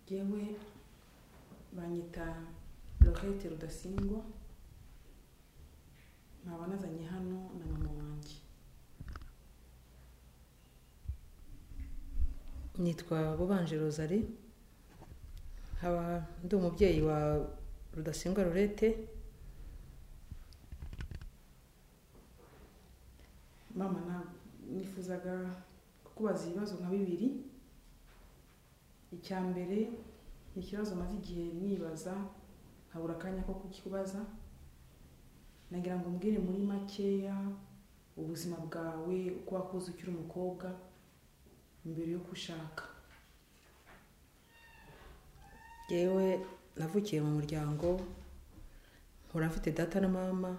yewe banyita Lorette rudasingwa nkaba nazanye hano na mama wanjye nitwa Bubanje Rosari nkaba ndi umubyeyi wa rudasingwa Lorette mama na- nifuzaga kukubaza ibibazo nka bibiri icya mbere ni ikibazo maze igihe nibaza nkabura akanya ko kukibaza nagira ngo umbwire muri makeya ubuzima bwawe uko wakuze ukiri umukobwa mbere yo gushaka yewe navukiye mu muryango nkura mfite data na mama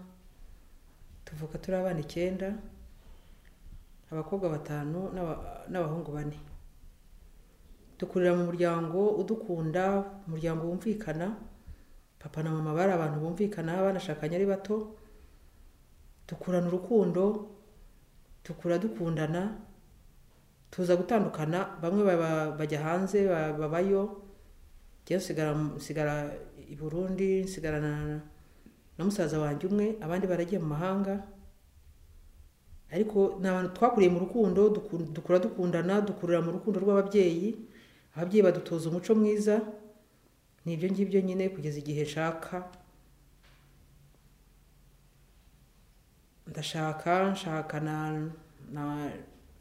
tuvuka turi abana icyenda abakobwa batanu n'aba- n'abahungu bane dukurira mu muryango udukunda umuryango wumvikana papa na mama bari abantu bumvikana banashakanye ari bato dukurana urukundo dukura dukundana tuza gutandukana bamwe baba- bajya hanze ba- babayo njyewe nsigara nsigara i burundi nsigarana na musaza wanjye umwe abandi baragiye mu mahanga ariko ni abantu twakuriye mu rukundo duku- dukura dukundana dukurira mu rukundo rw'ababyeyi ababyeyi badutoza umuco mwiza ni ibyo ngibyo nyine kugeza igihe nshaka ndashaka nshakana na-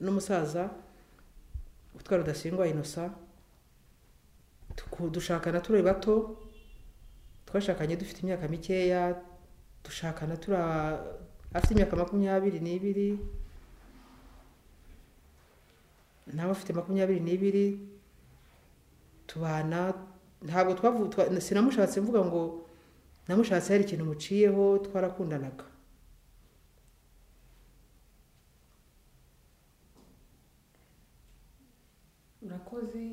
n'umusaza utwa rudasingwa innocent tuku- dushakana turi bato twashakanye dufite imyaka mikeya dushakana turi a- afite imyaka makumyabiri n'ibiri nawe afite makumyabiri n'ibiri tubana ntabwo twavu- twa- sinamushatse mvuga ngo namushatse hari ikintu muciyeho twarakundanaga urakoze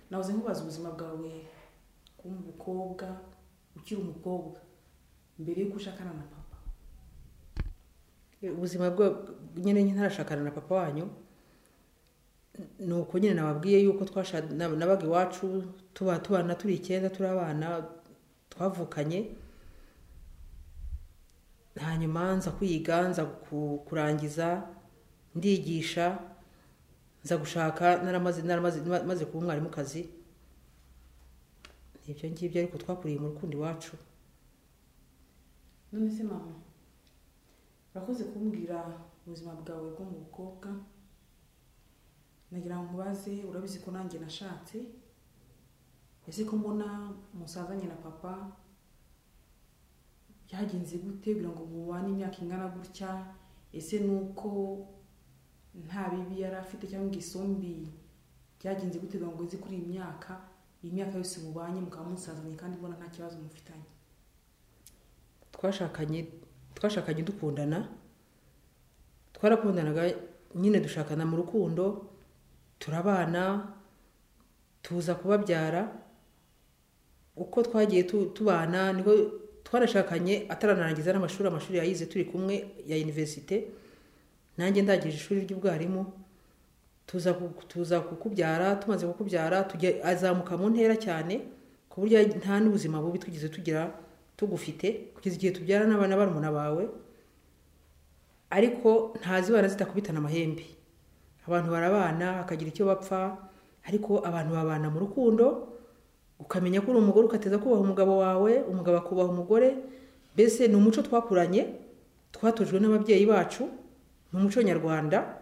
nahoze nkubaza ubuzima bwawe kuba umukobwa ukiri umukobwa mbere yuko ushakana na papa ubuzima bwa nyine ntarashakana na papa wanyu ni uko nyine nababwiye yuko twasha nab- nabaga iwacu tuba tubana turi icyenda turi abana twavukanye hanyuma nza kwiga nza ku- kurangiza ndigisha nza gushaka naramaze naramaze ma- maze kuba umwarimukazi nibyo ngibyo ariko twakuriye mu rukundo iwacu none se mama urakoze kumbwira ubuzima bwawe bwo mu bukobwa nagira ngo nkubaze urabizi ko nanjye nashatse ese ko mbona musazanye na papa byagenze gute kugira ngo mubane imyaka ingana gutya ese ni uko nta bibi yari afite cyangwa isombi byagenze gute kugira ngo uze kuri iyi myaka iyi myaka yose mubanye mukaba musazanye kandi mbona nta kibazo mufitanye twashakanye twashakanye dukundana twarakundanaga nyine dushakana mu rukundo turabana tuza kubabyara uko twagiye tu- tubana niko twarashakanye ataranarangiza n'amashuri amashuri yayize turi kumwe ya iniverisite nanjye ndangije ishuri ry'ubwarimu tuza ku- tuza kukubyara tumaze kukubyara tujya azamuka mu ntera cyane ku buryo nta n'ubuzima bubi twigeze tugira tugufite kugeza igihe tubyara n'abana barumuna bawe ariko ntazibana zitakubitana amahembe abantu barabana hakagira icyo bapfa ariko abantu babana mu rukundo ukamenya ko uri umugore ugateza kubaha umugabo wawe umugabo akubaha umugore mbese ni umuco twakuranye twatojwe n'ababyeyi bacu ni umuco nyarwanda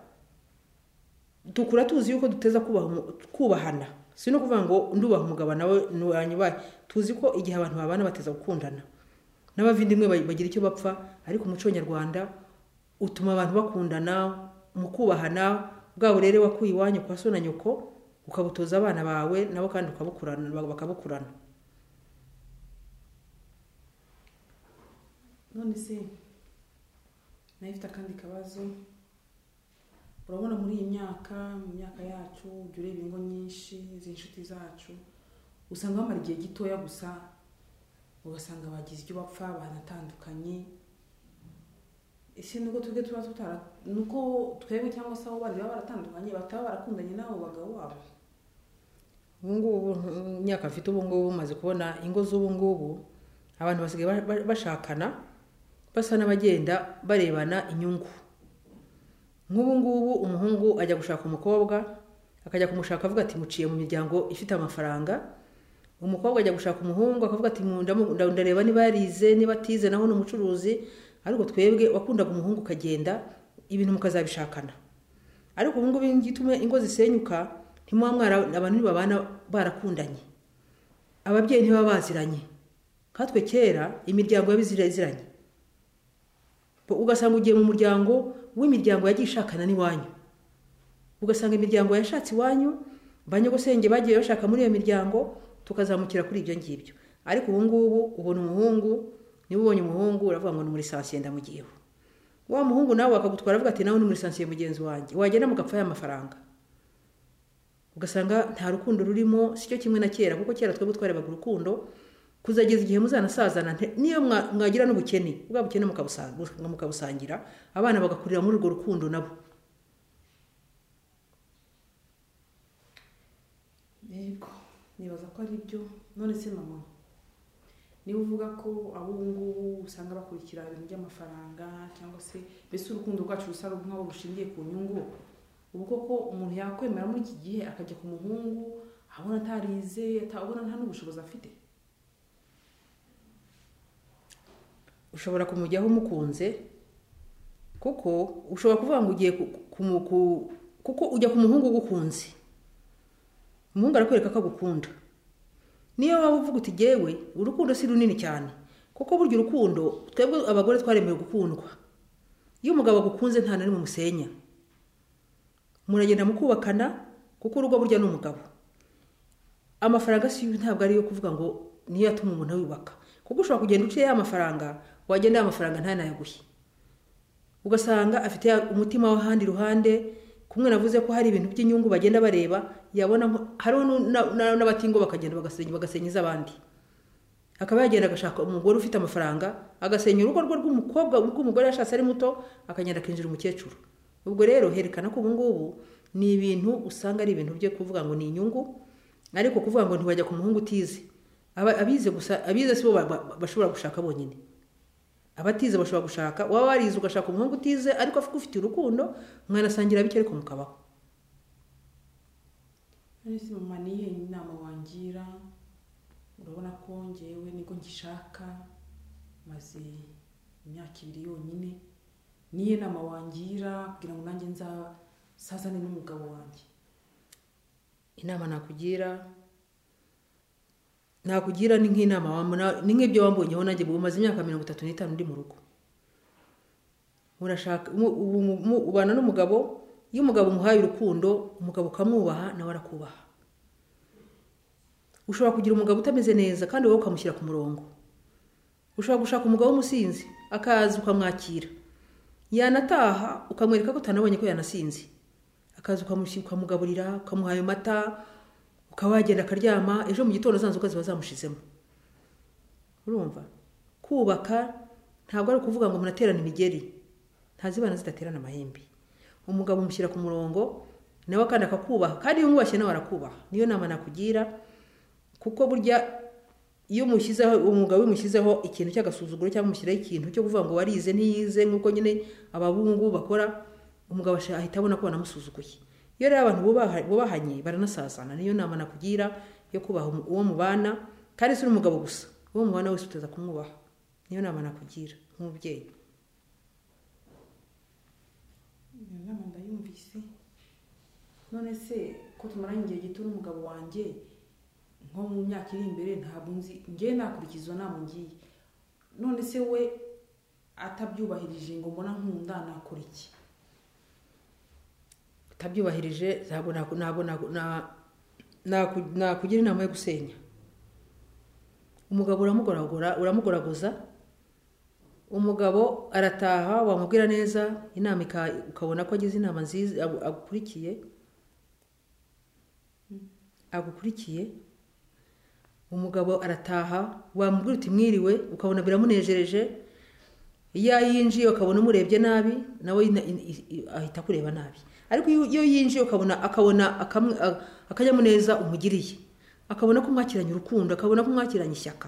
dukura tuzi yuko duteza kubaha umu- kubahana si no kuvuga ngo ndubaha umugabo nawe nuwanyubahe tuzi ko igihe abantu babana bateza gukundana n'abavindimwe ba- bagira icyo bapfa ariko umuco nyarwanda utuma abantu bakundana mu kubahana bwa burere wakuye iwanyu kwa so na nyoko ukabutoza abana bawe nabo kandi ukabukurana bakabukurana none se nayo ifite akandi kabazo urabona muri iyi myaka mu myaka yacu ujya ureba ingo nyinshi z'inshuti zacu usanga bamara igihe gitoya gusa ugasanga bagize ibyo bapfa banatandukanye ese nuko twebwe tuba tutara nuko twebwe cyangwa se abo bandi baba baratandukanye bataba barakundanye n'abo bagabo babo ubu ngubu nk- imyaka mfite ubu ngubu maze kubona ingo z'ubu ngubu abantu basigaye ba- ba- bashakana basa n'abagenda barebana inyungu nk'ubu ngubu umuhungu ajya gushaka umukobwa akajya kumushaka avuga ati muciye mu miryango ifite amafaranga umukobwa ajya gushaka umuhungu akavuga ati "Mu- ndamu- nda- ndareba niba yarize niba atize naho ni umucuruzi ariko twebwe wakundaga umuhungu ukagenda ibintu mukazabishakana ariko ubu ngubu igituma ingo zisenyuka ntimuba mwara abantu ntibabana barakundanye ababyeyi ntibaba baziranye nkatwe kera imiryango yabiba iziranye ugasanga ugiye mu muryango w'imiryango yagiye ishakana n'iwanyu ugasanga imiryango yashatse iwanyu ba nyogosenge bagiye bashaka muri iyo miryango tukazamukira kuri ibyo ngibyo ariko ubu ngubu ubona umuhungu niba ubonye umuhungu uravuga ngo ni muri sansiye ndamugiyeho wa muhungu nawe akagutwara avuga ati nawe ni muri sansiye mugenzi wanjye wagenda mugapfa ya mafaranga ugasanga nta rukundo rurimo sicyo kimwe na kera kuko kera twebwe twarebaga urukundo kuzageza igihe muzanasazana nte- niyo mwa- mwagira n'ubukene bwa bukene mukabusa- mukabusangira abana bagakurira muri urwo rukundo nabo yego nibaza ko ari byo none se mama niba uvuga ko ubu ngubu usanga bakurikira ibintu by'amafaranga cyangwa se mbese urukundo rwacu rusa nk'aho rushingiye ku nyungu ubu koko umuntu yakwemera muri iki gihe akajya ku muhungu abona atarize ata- abona nta n'ubushobozi afite ushobora kumujyaho umukunze kuko ushobora kuvuga ngo ugiye ku- ku- ku- kuko ujya ku muhungu ugukunze umuhungu arakwereka ko agukunda niyo waba uvuga uti gewe urukundo si runini cyane kuko burya urukundo twebwe abagore twaremewe gukundwa iyo umugabo agukunze nta na rimwe umusenya muragenda mukubakana kuko urugo burya ni umugabo amafaranga si ntabwo ariyo kuvuga ngo niyo atuma umuntu yubaka kuko ushobora kugenda uciye ya mafaranga wagenda ya mafaranga ntanayaguhe ugasanga afite ya- umutima w'ahandi ruhande kumwe navuze ko hari ibintu by'inyungu bagenda bareba yabona nko- hariho nu- na- na- n'abatingo bakagenda bagasenya bagasenyeza abandi akaba yagenda agashaka umugore ufite amafaranga agasenya urugo rwe rw'umukobwa rw'umugore yashatse ari muto akagenda akinjira umukecuru ubwo rero herekana ko ubu ngubu ni ibintu usanga ari ibintu byo kuvuga ngo ni inyungu ariko kuvuga ngo ntiwajya ku muhungu utize Aba- abize gusa abize si bo ba- ba- bashobora gushaka bonyine abatize bashobora gushaka waba warize ugashaka umuhungu utize ariko ufite urukundo mwanasangira bike ariko mukabaho none se mama ni iyihe inama wangira urabona ko ngewe niko ngishaka maze imyaka ibiri yonyine niyo nama wangira kugira ngo nanjye nzasazane n'umugabo wanjye inama nakugira nakugira ni nk'inama wambona- ni nk'ibyo wambonyeho nanjye ubu maze imyaka mirongo itatu n'itanu ndi mu rugo murashaka mu- ubu- mu- mu- ubana n'umugabo iyo umugabo umuhaye urukundo umugabo ukamwubaha nawe arakubaha ushobora kugira umugabo utameze neza kandi wowe ukamushyira ku murongo ushobora gushaka umugabo w'umusinzi akaza ukamwakira yanataha ukamwereka ko utanabonye ko yanasinze akaza ukamushi- ukamugaburira ukamuha ayo mata ukaba wagenda akaryama ejo mu gitondo zanzuka ziba zamushizemo urumva kubaka ntabwo ari ukuvuga ngo munaterane imigeri ntazibana zidaterana amahembe umugabo umushyira ku murongo nawe kandi akakubaha kandi iyo umwubashye nawe arakubaha niyo nama nakugira kuko burya iyo umushyizeho umugabo umushyizeho ikintu cy'agasuzuguro cyangwa umushyiraho ikintu cyo kuvuga ngo warize ntiyize nk'uko nyine ababungu bakora umugabo asha- ahita abona ko banamusuzuguye iyo rero abantu bubaha- bubahanye baranasazana niyo nama nakugira yo kubaha umu- uwo mubana kandi si n'umugabo gusa uwo mubana wese uteza kumwubaha niyo nama nakugira nk'umubyeyi iyo nama ndayumvise none se ko tumaranye igihe gito n'umugabo wanjye nko mu myaka iri imbere ntabwo nzi ngewe nakurikiza izo nama ngiye none se we atabyubahirije ngo mbona nkunda nakora iki utabyubahirije ntabwo naku- ntabwo naku- na- naku- nakugira inama yo gusenya umugabo uramugoragora uramugoragoza umugabo arataha wamubwira neza inama ika- ukabona ko agize inama nziza agu- agukurikiye agukurikiye umugabo arataha wamubwira uti mwiriwe ukabona biramunejereje iyo yinjiye ukabona umurebye nabi nawe ina- in- i- i- ahita akureba nabi ariko iyo iyo yinjiye ukabona akabona akamwe- a- akanyamuneza umugiriye akabona ko mwakiranye urukundo akabona ko mwakiranye ishyaka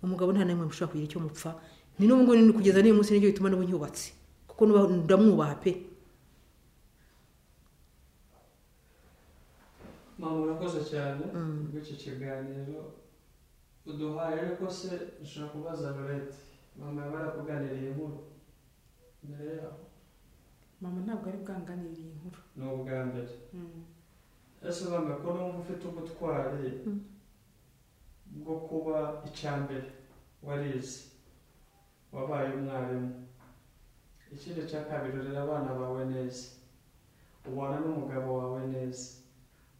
umugabo nta n'imwe mushobora kugira icyo mupfa ni n'ubu ngubu ni kugeza n'uyu munsi nibyo bituma n'ubu nyubatse kuko nuba- ndamwubaha pe mama urakoze cyane bw'iki kiganiro uduhaye ariko se nshobora kubaza lorete mama yaba yarakuganiriye inkuru mbere yaho mama ntabwo ari bwanganire iyi nkuru ni ubwa mbere Mm. ese mama ko numva ufite ubutwari Mm. bwo kuba icya mbere warize wabaye umwarimu ikindi cya kabiri urera abana bawe neza ubana n'umugabo wawe neza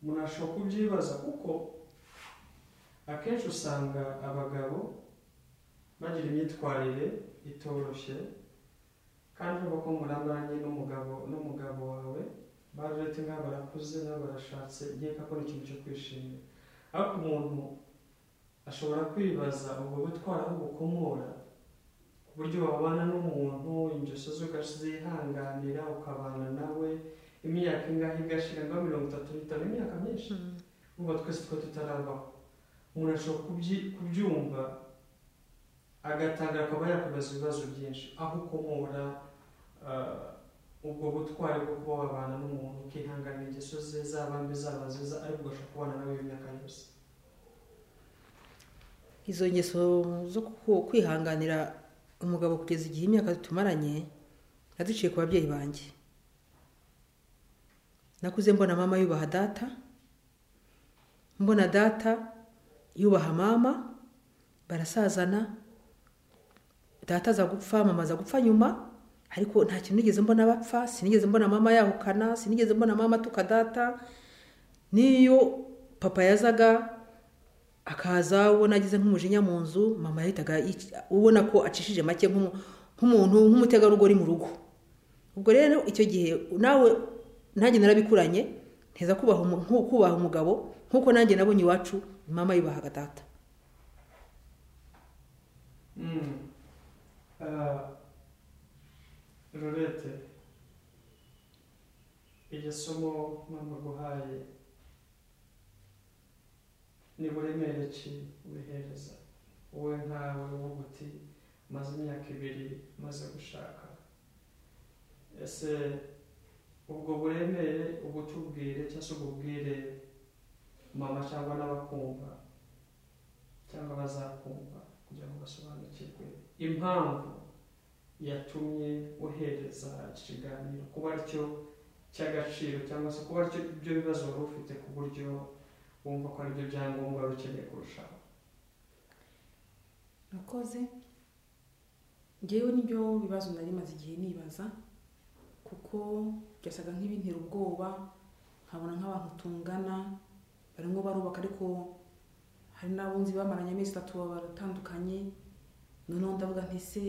umuntu ashobora kubyibaza kuko akenshi usanga abagabo bagira imyitwarire itoroshye kandi urumva ko muranganye n'umugabo n'umugabo wawe barurete nk'aho barakuze n'aho barashatse nkeka ko ari ikintu cyo kwishimira ariko umuntu ashobora kwibaza ubwo butwara aho bukomora ku buryo wabana n'umuntu ingeso ze ukazihanganira ukabana nawe imyaka ingahe igashira nka mirongo itatu n'itanu imyaka myinshi uba twese twe tutarabaho umuntu ashobora kubyi- kubyumva agatangira akaba yakwibaza ibibazo byinshi aho ukomora ah, ubwo butwari bwo kuba wabana n'umuntu ukihangana ingeso ze zaba mbi zaba nziza ariko ugashobora kubana nawe imyaka yose izo ngeso zo ku- kwihanganira umugabo kugeza igihe imyaka tumaranye naziciye ku babyeyi banjye nakuze mbona mama yubaha data mbona data yubaha mama barasazana data aza gupfa mama aza gupfa nyuma ariko nta kintu nigeze mbona bapfa sinigeze mbona mama yahukana sinigeze mbona mama atuka data n'iyo papa yazaga akaza ubona agize nk'umujinya mu nzu mama yahitaga yic- ubona ko acishije make nk'umu- nk'umuntu nk'umutegarugori mu rugo ubwo rero icyo gihe nawe nanjye narabikuranye nteza kubaha umu- nko kubaha umugabo nk'uko nanjye nabonye iwacu mama yubahaga data rurete iryo somo mama guhaye ni buremere ki wihereza wowe nkawe wowe uti maze imyaka ibiri maze gushaka ese ubwo buremere ubutubwire cyangwa se ububwire mama cyangwa n'abakumva cyangwa abazakumva kugira ngo basobanukirwe impamvu yatumye wohereza iki kiganiro kuba aricyo cy'agaciro cyangwa se kuba aricyo ibyo bibazo wari ufite ku buryo wumva ko aribyo byangombwa bikeneye kurushaho nakoze ngewe nibyo bibazo nari maze igihe nibaza kuko byasaga nk'ibintera ubwoba nkabona nk'abantu tungana barimo barubaka ariko hari n'abo nzi bamaranye amezi atatu baratandukanye noneho ndavuga nti se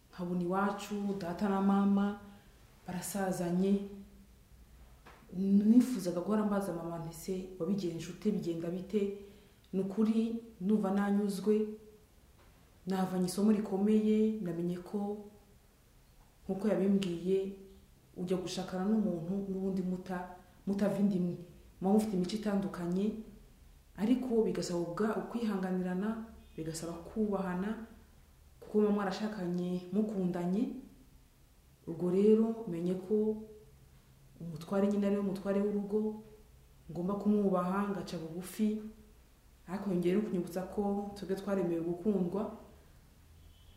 nkabona iwacu data na mama barasazanye nifuzaga guhora mbaza mama nti se wabigenje ute bigenda bite ni ukuri numva nanyuzwe navanye isomo rikomeye namenye ko nkuko yabimbwiye ujya gushakana n'umuntu n'ubundi muta mutava indi imwe muba mufite imico itandukanye ariko bigasaba ubwa- ukwihanganirana bigasaba kubahana kuko muba mwarashakanye mukundanye ubwo rero menye ko umutware nyine ariwe mutware w'urugo ngomba kumwubaha ngaca bugufi ariko yongeye no kunyibutsa ko twebwe twaremewe gukundwa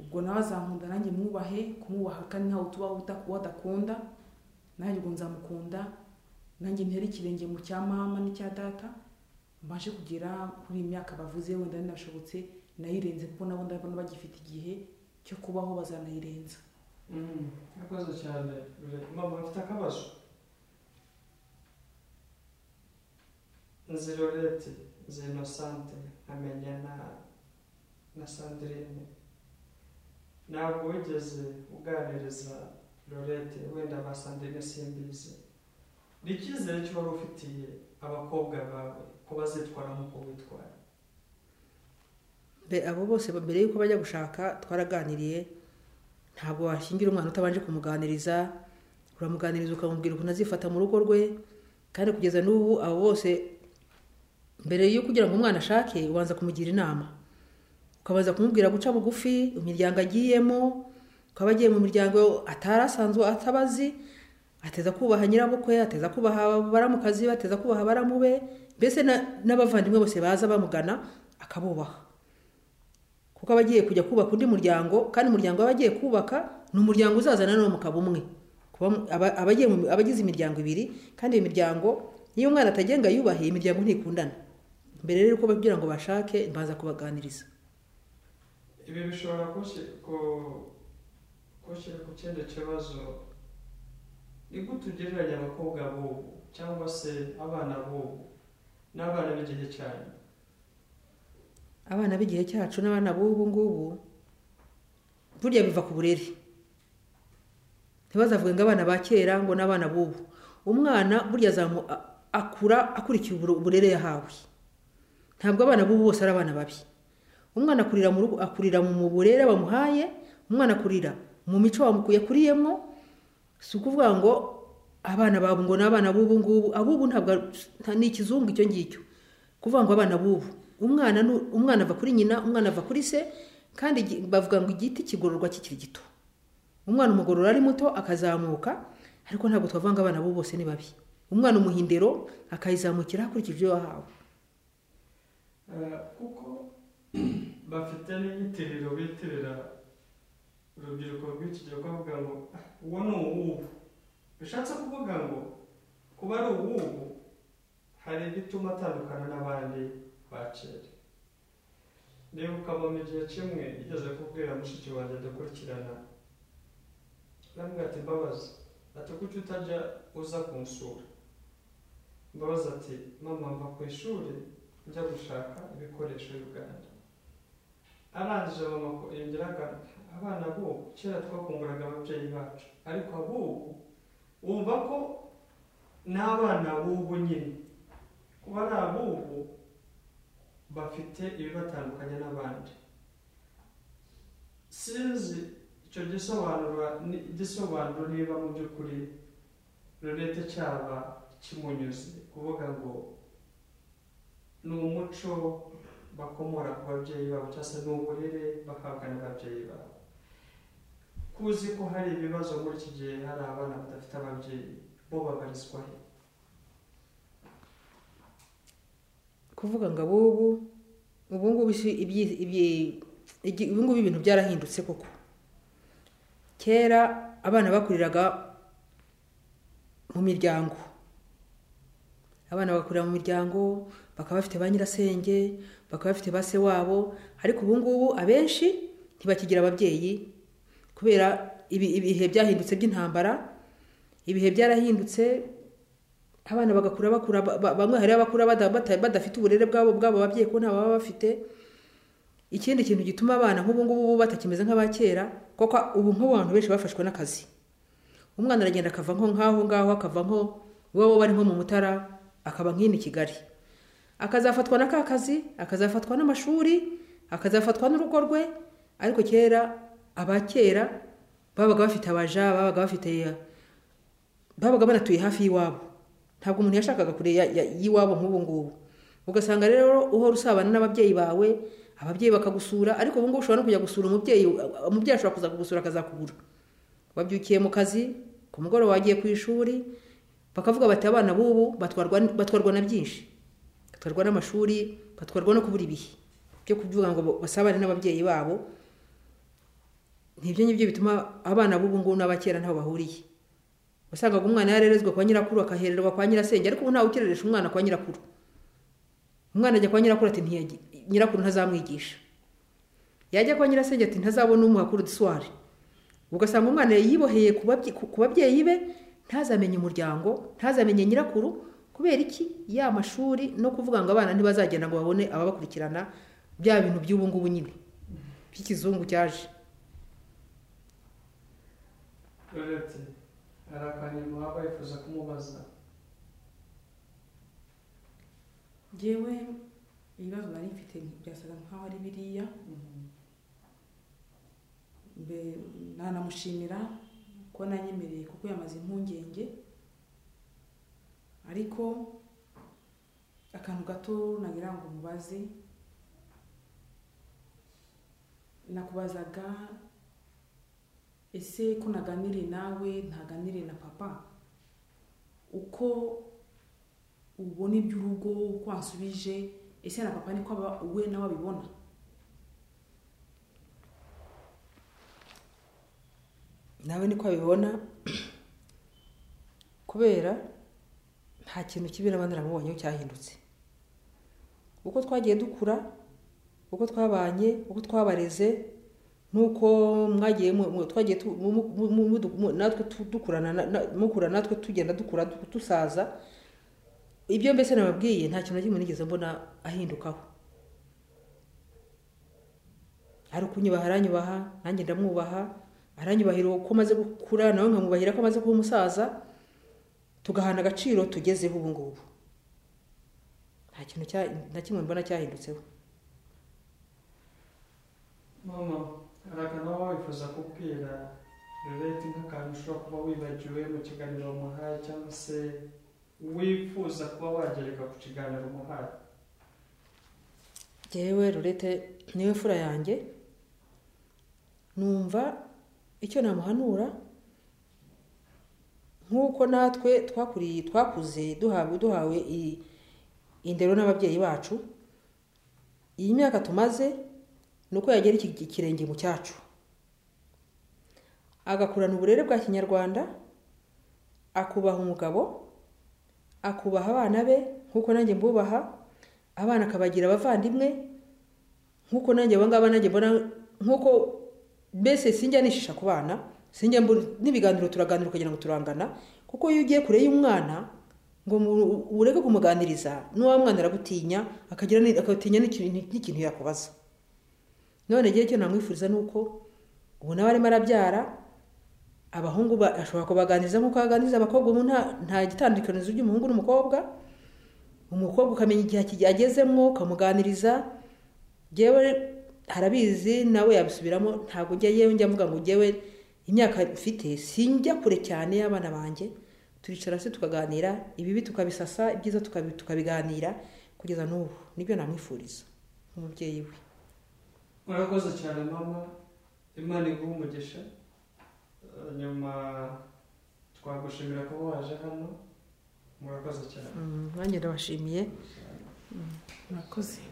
ubwo nawe azankunda nanjye mwubahe kumwubaha kandi ntawe tuba uta- wadakunda nanjye ubwo nzamukunda nanjye ntere ikirenge mu cya mama n'icya data mbashe kugera kuri iyi myaka bavuze wenda ninashobotse nayirenze kuko nabo ndabona bagifite igihe cyo kubaho bazanayirenza Mm, Murakoze cyane Rure- mama mfite akabazo nzi lorete nzi inosante nkamenya na na sandrine ntabwo wigeze uganiriza lorete wenda ba sandrine simbizi ni icyizere cyo wari ufitiye abakobwa bawe ko bazitwara nk'uko witwara Mbe- abo bose ba- mbere y'uko bajya gushaka twaraganiriye ntabwo washyingira umwana utabanje kumuganiriza uramuganiriza ukamubwira ukuntu azifata mu rugo rwe kandi kugeza n'ubu abo bose mbere yo kugira ngo umwana ashake ubanza kumugira inama ukabanza kumubwira guca bugufi imiryango agiyemo ukaba agiye mu miryango atari asanzwe atabazi ateza kubaha nyirabukwe ateza kubaha baramukazi be ateza kubaha baramube mbese na- n'abavandimwe bose baza bamugana akabubaha kuko aba agiye kujya kubaka undi muryango kandi umuryango aba agiye kubaka ni umuryango uzaza nanone mukaba umwe Kuba mu- aba- aba agiye mu- aba agize imiryango ibiri kandi iyo miryango niyo umwana atagenga yubahiye imiryango ntikundana mbere rero uko kugira ngo bashake mbanza kubaganiriza ibi bishobora kushi- ku- kunshyira ku kindi kibazo ni gute ugereranya abakobwa b'ubu cyangwa se abana b'ubu n'abana b'igihe cyane abana b'igihe cyacu n'abana b'ubu ngubu burya biva ku burere ntibazavuge ngo abana ba kera ngo n'abana b'ubu umwana burya azamu a- akura akurikiye ubure- uburere yahawe ntabwo abana b'ubu bose ari abana babi umwana akurira mu rugo akurira mu burere bamuhaye umwana akurira mu mico bamukuye akuriyemo si ukuvuga ngo abana babu ngo ni abana b'ubu ngubu ab'ubu ntabwo ari- nta- ni ikizungu icyo ngicyo kuvuga ngo abana b'ubu umwana nu- umwana ava kuri nyina umwana ava kuri se kandi igi- bavuga ngo igiti kigororwa kikiri gito umwana umugorora ari muto akazamuka ariko ntabwo twavanga abana bo bose ni babi umwana umuhindero akayizamukira hakurikije ibyo yahawe Eh, kuko bafite n'inyitiriro bitirira urubyiruko rw'iki gihe bavuga ngo "Ah, uwo ni uwubu bishatse kuvuga ngo kuba ari uwubu hari ibituma atandukana n'abandi ba kera nibuka mama igihe kimwe igeze kubwira mushiki wanjye dukurikirana namubwira ati mbabazi ati kuki utajya uza kunsura mbabazi ati mama mva ku ishuri njya gushaka ibikoresho y'Uganda arangije mama ko- yongera agaruka abana b'ubu kera twakunguraga ababyeyi bacu ariko ab'ubu wumva ko n'abana b'ubu nyine kuba ari ab'ubu bafite ibibatandukanya n'abandi sinzi icyo gisobanura ni- gisobanuro niba mu by'ukuri rurete cyaba kimunyuze kuvuga ngo ni umuco bakomora ku babyeyi babo cyangwa se ni uburere bahabwa n'ababyeyi babo kuzi ko hari ibibazo muri iki gihe hari abana badafite ababyeyi bo babarizwa he kuvuga ngo abubu ubungubu isi- ibyi- ibyi- igi- ubungubu ibintu byarahindutse koko kera abana bakuriraga mu miryango abana bagakurira mu miryango bakaba bafite ba nyirasenge bakaba bafite ba se wabo ariko ubu ngubu abenshi ntibakigira ababyeyi kubera ibi- ibihe byahindutse by'intambara ibihe byarahindutse abana bagakura bakura ba- ba- bamwe hari abakura bada- bata- badafite uburere bwabo bwabo babyeyi ko nta baba bafite ikindi kintu gituma abana nk'ubu ngubu batakimeze nk'aba kera kuko ubu nk'ubu abantu benshi bafashwe n'akazi umwana aragenda akava nko nk'aho ngaho akava nko iwabo bari nko mu mutara akaba nk'ino i kigali akazafatwa na ka kazi akazafatwa n'amashuri akazafatwa n'urugo rwe ariko kera aba kera babaga bafite abaja babaga bafite babaga banatuye hafi y'iwabo ntabwo umuntu yashakaga kure ya- ya- y'iwabo nk'ubu ngubu ugasanga rero uhora usabana n'ababyeyi bawe ababyeyi bakagusura ariko ubu ngubu ushobora no kujya gusura umubyeyi umubyeyi ashobora kuza kugusura akazakubura wabyukiye mu kazi ku mugoroba wagiye ku ishuri bakavuga bati abana b'ubu batwarwa batwarwa na byinshi batwarwa n'amashuri batwarwa no kubura ibihe byo kuvuga ngo basabane n'ababyeyi babo nibyo ngibyo bituma abana b'ubu ngubu n'abakera ntaho bahuriye wasangaga umwana yarerezwe kwa nyirakuru akahererwa kwa nyirasenge ariko ubu ntawe ukireresha umwana kwa nyirakuru umwana ajya kwa nyirakuru ati ntiyagi nyirakuru ntazamwigisha yajya kwa nyirasenge ati ntazabona umuha kurudiswari ugasanga umwana yiboheye ku babye- ku- ku babyeyi be ntazamenye umuryango ntazamenye nyirakuru kubera iki ya mashuri no kuvuga ngo abana ntibazagenda ngo babone ababakurikirana bya bintu by'ubu ngubu nyine by'ikizungu cyaje Rurete, hari akantu waba wifuza kumubaza yewe ibibazo nari mfite birasaga nkaho ari biriya Mbe- nanamushimira ko nanyemereye kuko yamaze impungenge ariko akantu gato nagira ngo umubaze nakubazaga ese ko naganire nawe ntaganire na papa uko ubona iby'urugo uko wasubije ese na papa niko aba we nawe abibona nawe niko abibona kubera nta kintu kibi naba naramubonyeho cyahindutse uko twagiye dukura uko twabanye uko twabareze nuko mwagiye mu- mu- twagiye tu- mu- mu- mu- mu- mu- natwe tu- dukurana na- na- mukura natwe tugenda dukura du- dusaza ibyo mbese nababwiye nta kintu na kimwe nigeze mbona ahindukaho ari ukunyubaha aranyubaha nanjye ndamwubaha aranyubahira uko amaze gukura nawe nkamwubahira ko amaze kuba umusaza tugahana agaciro tugezeho ubu ngubu nta kintu cya- na kimwe mbona cyahindutseho mama hari akantu waba wifuza kubwira rureti nk'akantu ushobora kuba wibagiwe mu kiganiro wamuhaye cyangwa se wifuza kuba wagereka ku kiganiro umuhaye Jyewe rurete niwe mfura yanjye numva icyo namuhanura nk'uko natwe twakuriye twakuze duhawe duhawe i- indero n'ababyeyi bacu iyi myaka tumaze ni uko yagera iki- ikirenge mu cyacu agakurana uburere bwa kinyarwanda akubaha umugabo akubaha abana be nk'uko nanjye mbubaha abana akabagira abavandimwe nk'uko nanjye aba ngaba nanjye mbona nk'uko mbese sinjya nishisha ku bana sinjya mbona- n'ibiganiro turaganira ukagira ngo turangana kuko iyo ugiye kure y'umwana ngo mu- ureke kumuganiriza n'uwa mwana aragutinya akagira ni- agatinya n'ikintu n'ikintu yakubaza none ngewe icyo namwifuriza ni uko ubu nawe arimo arabyara abahungu ba- ashobora kubaganiriza nk'uko aganiriza abakobwa ubu nta nta gitandukanizo ry'umuhungu n'umukobwa umukobwa ukamenya igihe kige- agezemo ukamuganiriza njyewe harabizi nawe yabisubiramo ntabwo njya yewe njya mvuga ngo njyewe imyaka mfite sinjya kure cyane y'abana banjye turicara hasi tukaganira ibibi tukabisasa ibyiza tukabi- tukabiganira kugeza n'ubu nibyo namwifuriza nk'umubyeyi we murakoze cyane mama imana iguha umugisha Eh, nyuma twagushimira kuba waje hano murakoze cyane Mm, nanjye ndabashimiye murakoze